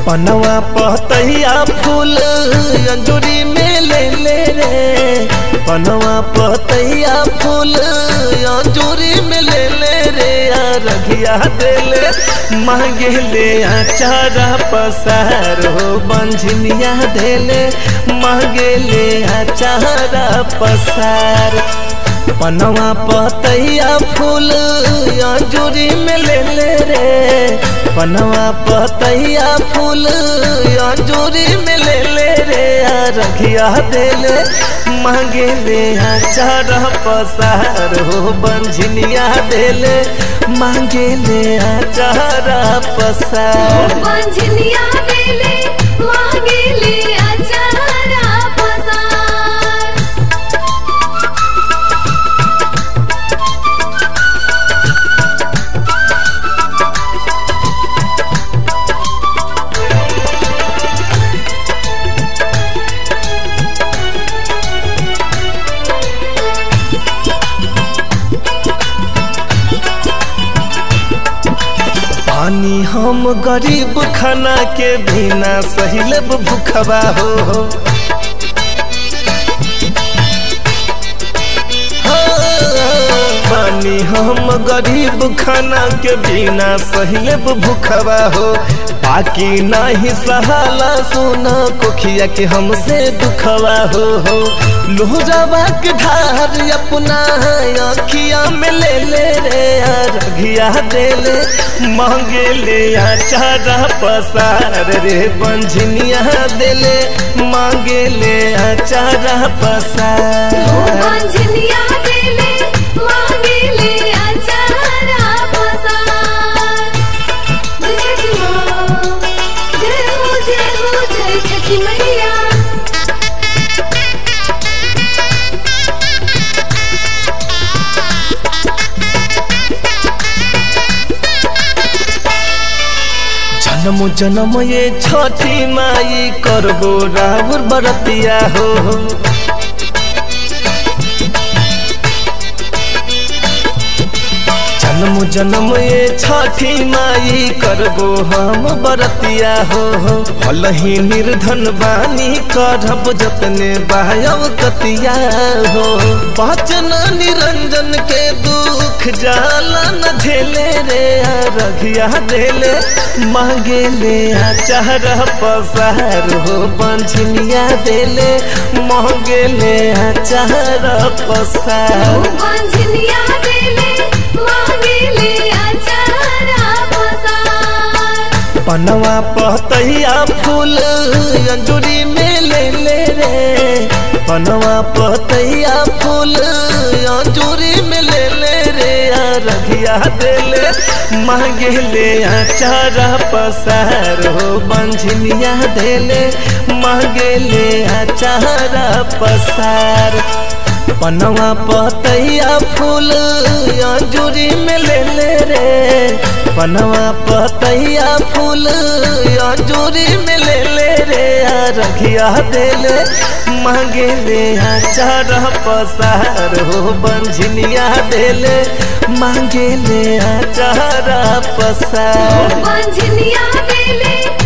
पनवा पतैया फूल अंजूरी में ले ले रे पनवा पतैया फूल अंजूरी में ले ले रे आ रघिया देले मांगे ले आचारा पसार हो बंझनिया देले मांगे ले आचारा पसार पनवा पतैया फूल अंजूरी में ले ले रे पनवा पतैया फूल अंजूरी में ले ले रे आ रखिया देले मांगे ले आचार पसार हो बंझनिया देले मांगे ले आचार पसार बंझनिया देले मांगे ले अचारा पसार पानी हम गरीब खाना के बिना सहिलब भूखबा हो हाँ, पानी हम गरीब खाना के बिना सहिलब भूखबा हो बाकी नहीं सहाला सोना कोखिया के हमसे दुखवा हो हो लोहरावा के धार अपना अखिया में ले ले रे आ रघिया देले मांगे ले आचारा पसार रे बंझनिया देले मांगे ले आचारा पसार बंझनिया देले मांगे ले अचारा पसार जय छठी माँ जय हो जय हो जय छठी मैया जन्म जन्म ये छठी माई करबो राहुर बरतिया हो जन्म जन्म ये छठी माई करबो हम बरतिया हो भल ही निर्धन बानी करब जतने बायव कतिया हो बचन निरंजन के दुख जाला न झेले रे आ रघिया देले मांगे ले आचार पसार हो बंझनिया देले मांगे ले आचार पसार बंझनिया देले मांगे ले अचारा पसार पनवा पतैया फूल अंजूरी में ले ले रे पनवा पतैया फूल अंजूरी में ले ले रे आ रघिया देले मांगे ले आचारा पसार हो बंझनिया देले मांगे ले आचारा पसार पनवा पतैया फूल अंजूरी में ले ले रे पनवा पतैया फूल अंजूरी में ले ले रे आ रखिया देले मांगे ले आचार पसार हो बंझनिया देले मांगे ले आचार पसार बंझनिया देले